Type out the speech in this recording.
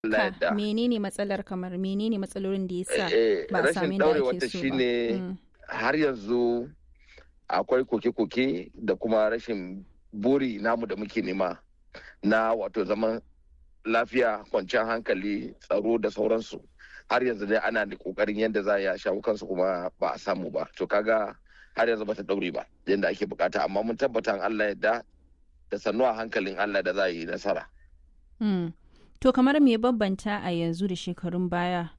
Allah ka yadda. menene matsalar kamar menene matsalolin da ya sa Eh, ba a rashin sami da ɗaurewar ake ta so ba shine Mm. har yanzu akwai koke-koke da kuma rashin buri namu da muke nema na wato zaman lafiya kwanciyar hankali tsaro da sauransu har yanzu dai ana da kokarin yadda za a yi shawo kansu kuma ba a samu ba to kaga har yanzu ba ta daure ba yadda ake bukata amma mun tabbata in Allah yadda da sannu a hankalin Allah da za a yi nasara Mm. To kamar me bambanta a yanzu da shekarun baya